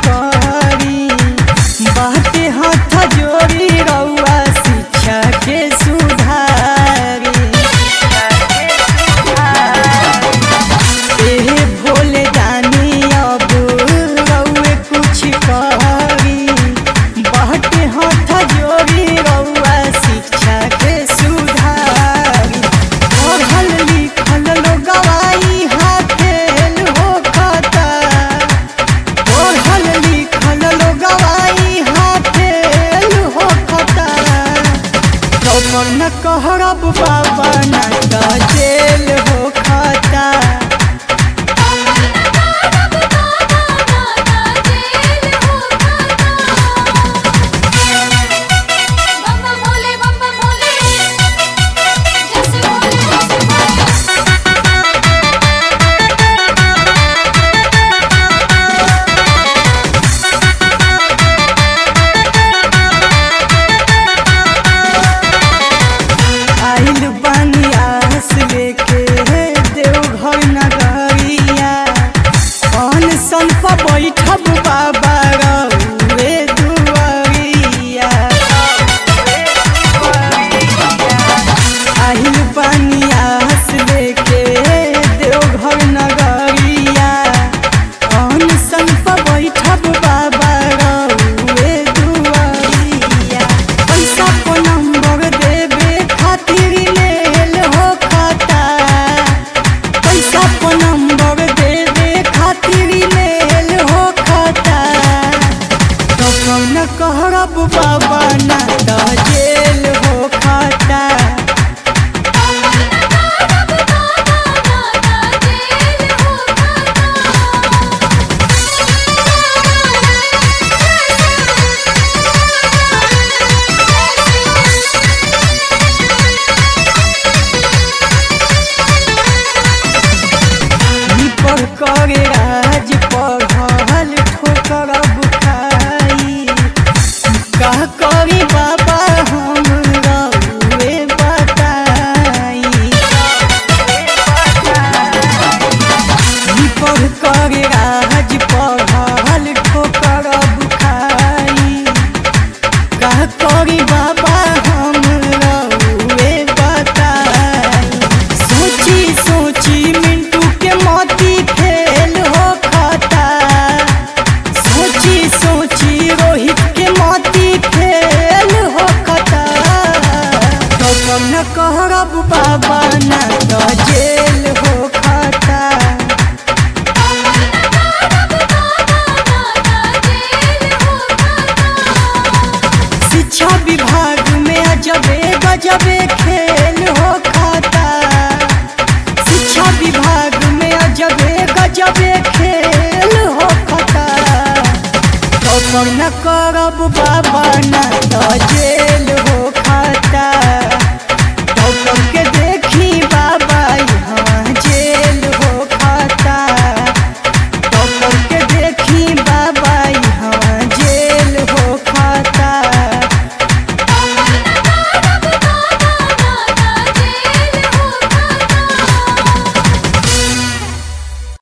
करी बाटे हाथ जोड़ी रउआ शिक्षा के सुधारी एहे भोले दानी अब रउए कुछ करी बाटे हाथ जोड़ी रउआ शिक्षा के सुधारी पढ़ल लिखल लोगवाई हाथेल हो खाता पढ़ल लिखल लोगवाई हाथेल हो खाता कमर न कहरब बाबा न त जेल हो खाता बम्बा भोले बम्बा भोले जैसे भोले जैसे भोले आइल बानी आस लेके देवघर नगरिया अन सन पर बैठब बाबा रउए दुआरिया आइल बानी आस लेके देवघर नगरिया अन सन पर बैठब बाबा रउए दुआरिया पैसा को नंबर देवे खातिर लेल हो खाता पैसा को नंबर देवे खातिर लेल हो खाता तो कौन कहरब बाबा ना त जेल हो खाता पर करे राज पढ़ल ठोकर बुखाई का करी बाबा हम रउए बताई पर करे राज पढ़ल ठोकर बुखाई का करी बाबा हम रउए बताई सोची सोची मिंटू के मोती फेल हो खाता सोची सोची रोहित के मोती फेल हो खाता तो कम न कहरब बाबा ना तो जेल हो खाता शिक्षा विभाग में अजबे गजबे खेल हो खाता शिक्षा विभाग में अजबे गजबे खेल हो खाता तो न करब बाबा ना तो जेल